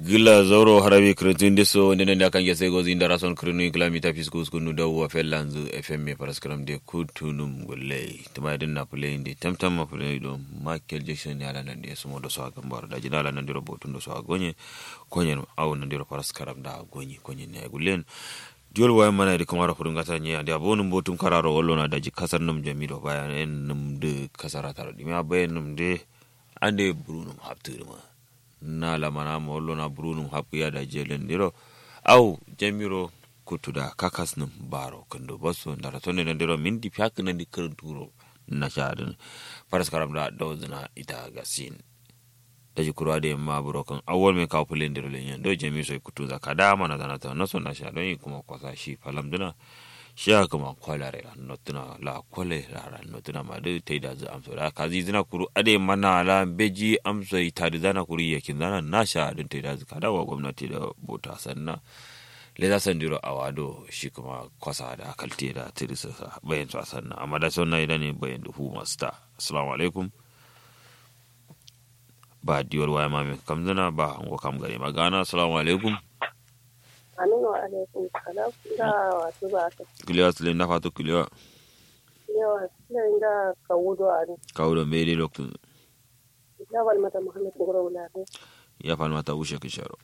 gila zauro harabi kretin deso ndene nda kange sego zinda rason krinu kilamita fiskus kunu da wa fellanzu fm me paraskram de kutunum gulle tuma din na play ndi tamtam ma play do michael jackson ya lan de sumo do so gambar da jina lan ndiro botun do so gonye konye aw ndiro paraskram da gonye konye ne gullen diol way mana de kamara fudun gata nye ande abonum botum kararo wollo na daji kasar num jamido bayan en num de kasara taro dimi abayen num de ande brunum hapturma na lamana ma wallo na brunum haɓɓuya da jelen ndiro aw jamiro kuttuda kakas num baro kendo basso ndara tonne na ndiro mindi piak nandi kerenturo na shaden paras karam da dawzna ita gasin daji kurade ma buro kan awol me kaw pule ndiro le nyen do jami so kutuza kada mana dana ta naso na sha don kuma kwasa shi falam dina sha kuma kwalare la notuna la kwale la notuna ma de teida za amso da kazi zina kuru ade mana la beji amso itadi zana kuru yakin zana na sha don teida za kada wa gwamnati da bota sanna le za san diro awado shi kuma kwasa da kalte da tirisa bayan su sanna amma da sonna idan ne bayan da hu masta assalamu alaikum ba diwar waya mami kamzana ba hango kam gari magana assalamu alaikum Aminu wa alaikum salam da wasu ba ka kiliya sile na fato kiliya yawa suna da ka wudo a ne. kawo da mai dai lokacin Ya bal mata Muhammad Gura Wulare. ya falma ta wuce kisharo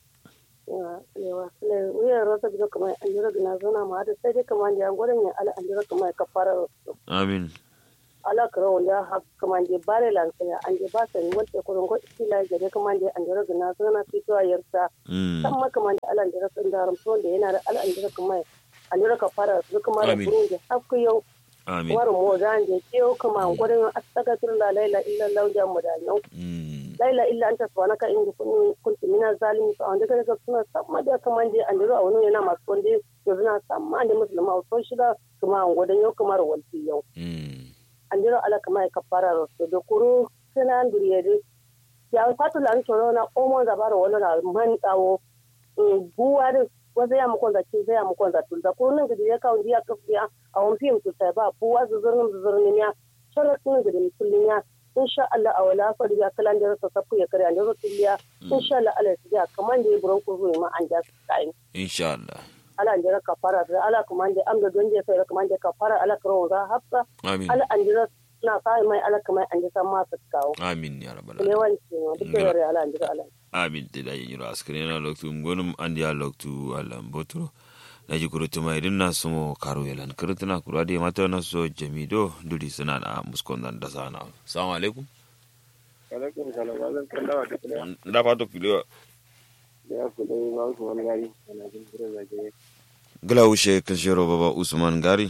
Yawa yawa suna wuyan rosa biyo kamar an jira gina zona ma da sai dai kamar da an gwadan ya ala an jira kamar ka fara amin ala kara wanda ha kamar da bare lansaya an je ba sani wanda kurin go istila gare kamar da an jira gina zona fito a yarsa. Mm. Kan ma kamar da ala an jira sun daram to da yana da ala an jira kamar an jira ka fara su kamar da Amin. burun da hakku yau amin war mo zan je kiyo kuma gurin astagatir la laila illa lauja mu da yau Mm. laila illa anta subhanaka inni kun kuntu mina zalimi fa wanda kaga suna samma da kaman je an diro a wani yana masu wanda to suna samma da musulma so shida kuma an godan yau kamar walti yau Mm. an diro ala kamar kafara rasu da kuru suna an duriye dai ya fatu lan choro na omo da baro wala na man dawo buwa da wasu ya mukon zaki sai ya mukon zaki da kuru nan gidi ya kawo diya kafiya a wani fim su sai ba buwa zuzurnin zuzurnin ya sharatun gidi kullun ya insha Allah a wala fa da kalan da rasa safu ya kare an da rotiliya insha Allah Allah ya kaman da ya buron ku ruwa ma an ja kai insha Allah ala an jira kafara da ala kaman da amda don je sai kaman da kafara ala karo za hafsa amin ala an jira na sai mai ala kaman an ji san ma su kawo amin ya rabbal ne alamin wani ne duk da yare ala an jira ala amin te da yiro askare na loktu ngonum andi ya loktu alam botro na ji kuro tuma irin na sumo karo yalan kirtuna kuro ade mata na so jamido dudi suna na muskon nan da sana assalamu alaikum alaikum salam zan kan dawa da kuma da fato kiliwa da ya fi dai ba su wani gari ana jin kira zage gila wuce kashiro baba usman gari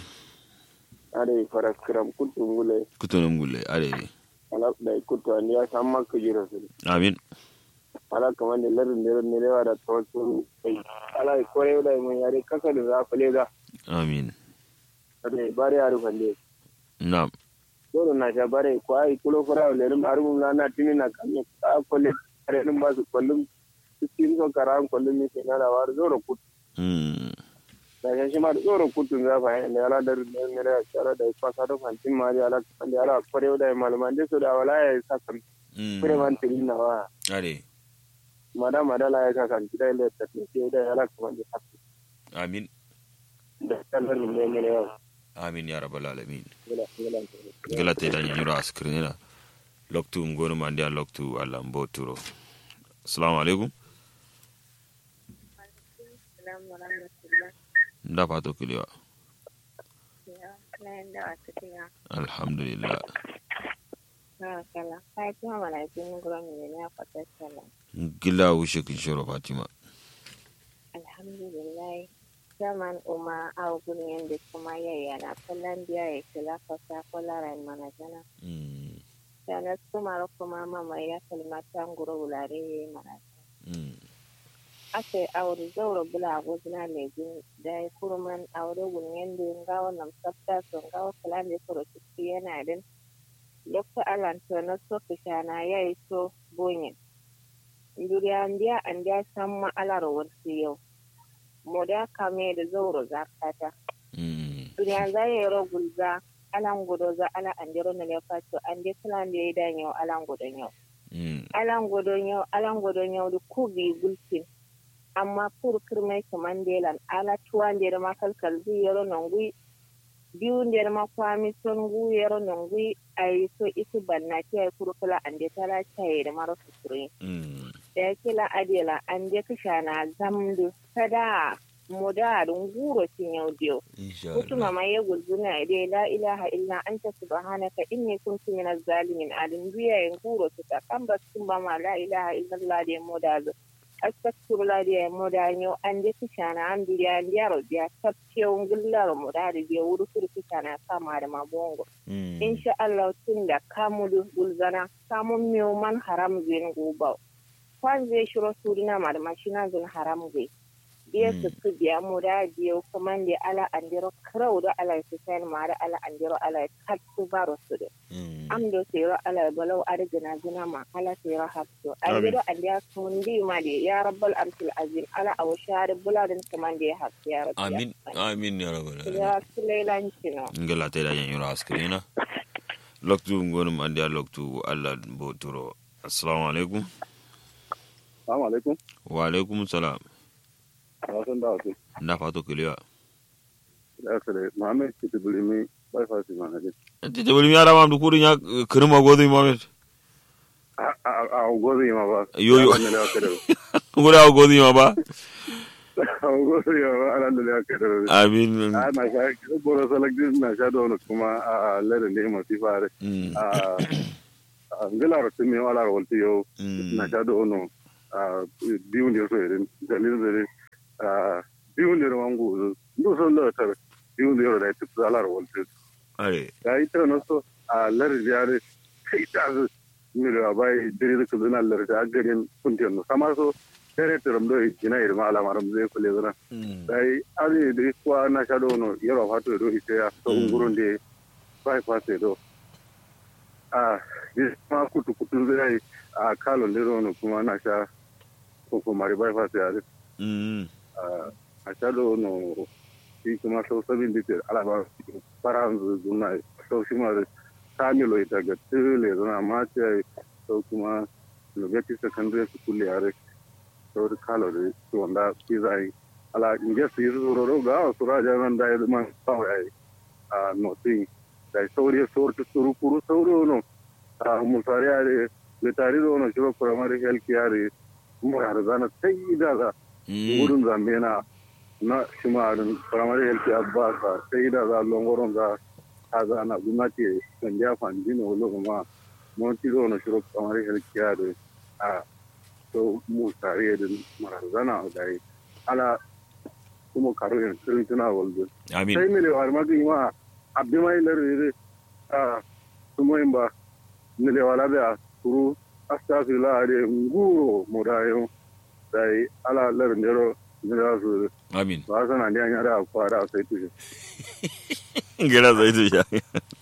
ada yi fara kiram kutu ngule kutunum gulle ade ala da kutu an ya san maka jira su amin ala kamar da larin da ne rewa da tawassul kai ala yi kore da mun yare kasa da za fale da amin ada yi bare ya rufa ne na'am dole na sha bare ko ai kulo fara da rin arun na na tini na kan ka kole are din ba su kullum cikin so karan kullum ne sai na da war zoro kutu Mm. da shi ma da zoro kutu za fa ne ala da rin ne da tsara da fasa da fantin ma da ala kan da ala kore da malaman da su da wala ya sa kan Mm. kure man tiri na wa ade mada mada la ya ka kan kida ile ta ce da ala kuma da hafi amin da kallar ne ne ne amin ya rabbal alamin gila gila gila te da yiro askare na loktu ngonum andi ya loktu alam botro assalamu alaikum Assalamu warahmatullah. da fato kiliwa Ya, lain da wasu tiya. alhamdulillah Na kala. Kai kuma mana jin gurin ne ne a fatar sala. gila wuce kishiro fatima Alhamdulillah. Zaman umma a gurin yadda kuma yayya na kallon biya ya kila fasa kwallaren mana jana. Mm. Sannan kuma kuma mama ya kalmatan guro wulare ya yi mana Mm. ake aure zauro bula gozina lejin da ya kurman aure gunyen da nga wannan sabta so nga wa kala ne koro ciki yana din lokta alan to na so kishana yayi so bonye nduriya ndiya andiya samma alar warsi yau moda kame da zauro zakata Mm. duriya za ya ro gulza alan gudo za ala andiro na lefa to ande kala ne dan yau alan gudon yau Mm. alan godon yau alan godon yau da ku bi gulfin amma pur kirmai kamandelan ala tuwa nder ma kalkal zi yero nongui biyu nder ma kwami son gu yero nongui ay so isu banna ti ay kuru kala ande tala chaye da maro suturi Mm. da ya kila adela ande kishana zamdu sada moda dun guro tin yau diyo insha kutuma Allah ma ya gulzuna ide la ilaha illa anta subhanaka inni kuntu minaz zalimin adin biya yin guro su ta kan ba sun ba ma la ilaha illa allah de moda zo astaghfirullah de moda nyo an de kishana an biya an yaro biya tabce un gullar moda de biya wuri kuri kishana kama da mabongo Mm. insha allah tun da kamudu gulzana kamun miyo man haram zin guba kwan zai shiro surina ma da mashina zin haram zai biya su su biya mu da biya kuma da ala andiro krau da ala su sai ma da ala andiro ala kat su baro su da Mm. am do sai ro ala balau arjina zina ma ala sai ro hafto Amin. andiro andiya sun di ma da ya rabbal arshil azim ala aw shar buladin kuma da ya hafto ya rabbi amin amin ya rabbal alamin ya sulailanci no ngala te da yanyura askrina loktu ngonum andi a loktu Allah bo turo assalamu alaikum Assalamu alaikum. wa alaikum salam Wasan da wasu. na fato kuliwa Da sare Muhammad Kitibuli mi bai fasi ma na ti te bari yara mam du kurin ya kirma godo mamet A a a gozi ma ba. Yo, yo. Wannan da ka da. ngura godo ma ba A gozi ma ba anan da ka da. amin A na sha boro salak din na sha da wani kuma a lere ne ma fi fare. Mm. A a ngala ro tumi wala ro wolti yo. Mm. Na sha da ono. A biyu ne so irin dalilin da a biyu ne wangu. Ndo so lo tar. Biyu ne ro da ta ala ro wolti. are ya yi tara nasu a larin yare sai ta su milo a bai dire da kudu na larin da garin kuntiyar no sama so tere tiram do ina irma ala maram zai kule zana Mm. dai ali da kwa na sha no yaro fato do ite ya so Mm. ungurun de bai fase do a bi ma kutu kutu zai a kalo lero no kuma na sha ko kuma ri bai fase ya Mm. a sha do no shi kuma so sabin dite ala ba faran zuna so shi ma kamilo ita ga tile zuna ma ce so kuma lugati secondary school yare so da kalo da su wanda shi zai ala inge su yi su roro ga su raja nan da ya man kawai a notin da sauri sauri suru kuru sauri no a musari yare da tare da wani shi ba primary health yare mu har zana sai da za Mm. wurin zambe na na shimarin firamare yalki abba ka sai da za longoron za a za na gwamnati kan ya fanji na wani kuma mun ti zo na shiro firamare yalki ya da a to mu tare da marazana da yi ala kuma karo yin sirin tuna waldo amin sai mele wa ma ma abbi mai lare a kuma yin ba mele wala da kuru astagfirullah de nguro modayo dai ala lare ndero ndero su amin ba sana ne an yara kwara sai tushe gira zai tu ya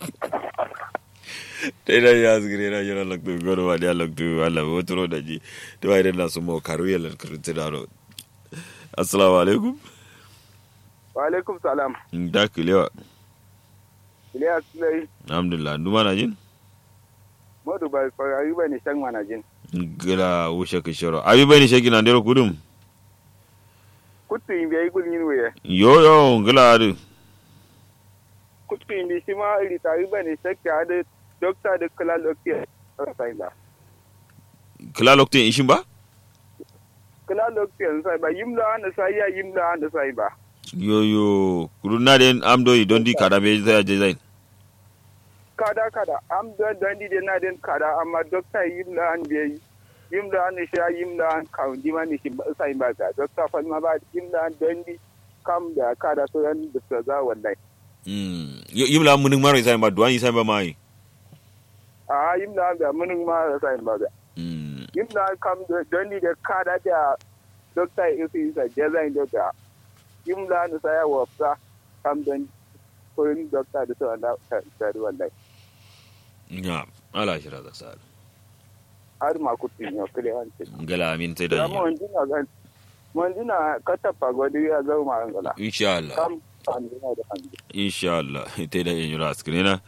dai da ya zgire na jira loktu goro wa dia loktu Allah bo turo da ji to ai da su mo karu yelan kurti da ro assalamu alaikum wa alaikum salam da kulewa Ilyas Sulai alhamdulillah duma na jin modu bai farayi bane shan manajin gila wushe ka shiro abi bai ni shaki na ndero kudum kuttu in bai gul yin waye yo yo gila adu kuttu in bi shi ma iri tari bane shakka da dokta da kula lokti sai ba kila loktin ishin ba kula lokti sai ba yimla an sai ya yimla an sai ba yo yo kuruna den amdo i dondi kada be zai je zai kada kada am don don di de na den kada amma dokta yimla an bai yimla an sha yimla an kaun di mani shi sai ba ta dokta fa ma ba yimla an don di kam da kada so yan da za wallahi mm yimla munin maro sai ba duwan sai ba mai a yimla an da munin ma sai ba da mm yimla an kam don di da kada da dokta isi sa jazain da yimla an sai ya wafsa kam don kurin dokta da so da da wallahi ya ala shira da sal har ma kutin yo kire hancin gala amin sai da ya mo ndina gan mo ndina kata pagodi ya zo ma ngala insha Allah kam andina da handi insha Allah ita da yin ras kirena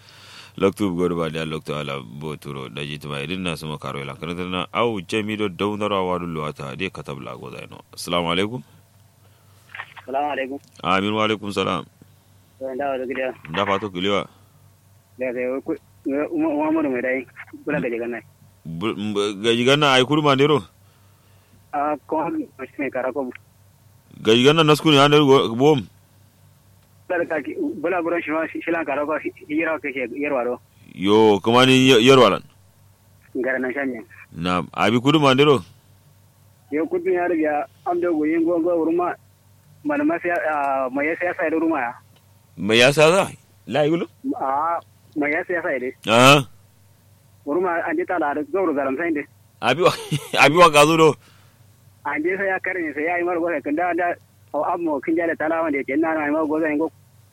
loktu godo ba da loktu ala boturo da jituma idin na suma karo ila kana na au jemi do dawnara wadu luwata de katabla go zaino assalamu alaikum salamu alaikum amin wa alaikum salam to da wa gida da fato kiliwa da da ku Muhammadu mai dai kula ga jigan nan gaji ganna ay kurma ndero a ko shi mai karako gaji ganna naskuni ha nder bom da ka ki bula buran shi ma shi lan karako hijira ke ke yarwa do yo kumani yerwalan ngara nan shanye na abi kurma ndero yo kudin ya riga am da goyin go go urma man ma sai mai ya sai sai ruma ya me yasa za la yulu a mai ya sai sai dai ah urma an ji tala da gauru garam sai dai abi wa abi wa gazo do an je sai ya karne sai ya yi mar go kan da da au ammo kin jale tala wanda ke nan ai ma go zai go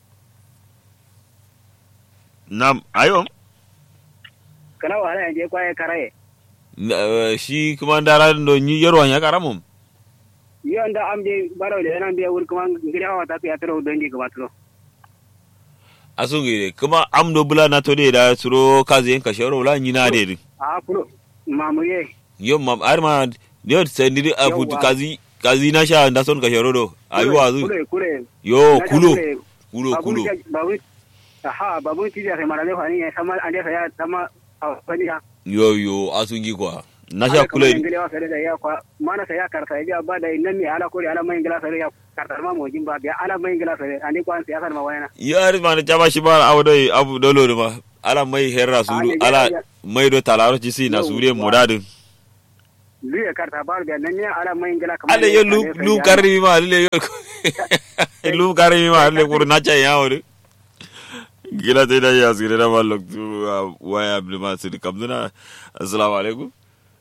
nam ayo kana wala an je kwaye karaye shi kuma ndara do ni yerwan ya karamum yon da am de baro de nan be wur kuma ngiri hawa ta ya tro don di kuma tro asungi kuma amdo bula na to de da suro kaze en kashoro la ni na de a pro mamu ye yo mam arma yo sendiri a futu kazi kazi na sha nda son kashoro do ayi wazu kure kure yo kulo kulo kulo babu aha babu ti da mara le fani ya sama ande sa ya sama a fani ya yo yo asungi kwa na sha kule ngiri hawa sai da ya kwa mana sai ya karta ya ba da nan ne ala kore ala mai ngila sai ya karta ma mo jin ba biya ala mai ngila sai ande kwan sai ya ma wayana yar ma na jama shi ba abu dai abu dolo ma ala mai herra suru ala mai do talaro ci si na sure modadin lu ya karta ba da nan ne ala mai ngila kamar ale yo lu lu karri ma ale yo lu karri ma ale kur na cha ya wori gila te da ya sire da malok tu waya abli ma sir kamduna assalamu alaikum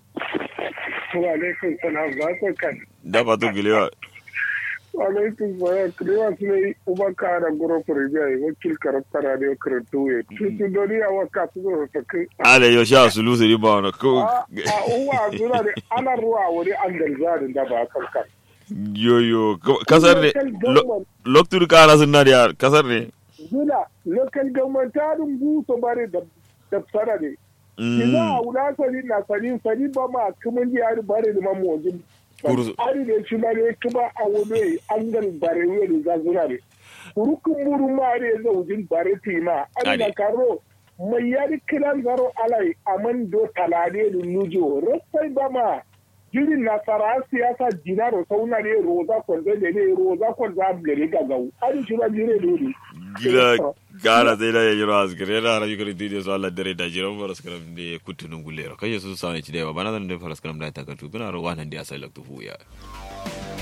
wa alaikum salam ba ko kan da fatu gilewa wa alaikum salam kilewa sune uba kara goro furibiya wakil karaktara ne karantu ya tutu doni a waka su zo ta kai ale yo sha sulu siri ba wani ko a uwa zura ne ana ruwa wani an galzarin da ba kan kan yo yo kasar ne loktur kana sun na da kasar ne zuna local government tarin buso bare da da tsara ne ina a wula sani na sani sani ba ma kumin yari bare da mamojin ari da shi ma ne kuma a wani an gan bare wani za zura ne kurukun muru ma ne zaujin bare tima an na karo mai yari kiran zaro alai aman do talade da nujo rasai ba ma jirin nasara siyasa dinaro sauna ne roza kwanza ne ne roza kwanza gare gagau ari shi ba jire dole gila gara sai da yayi ras gare na rayu kare dide so Allah dare da jiran faras karam de kutunun gulero kai su sa ne ci da ba bana nan da faras karam da ta katu bina ro wannan da asai laktu fuya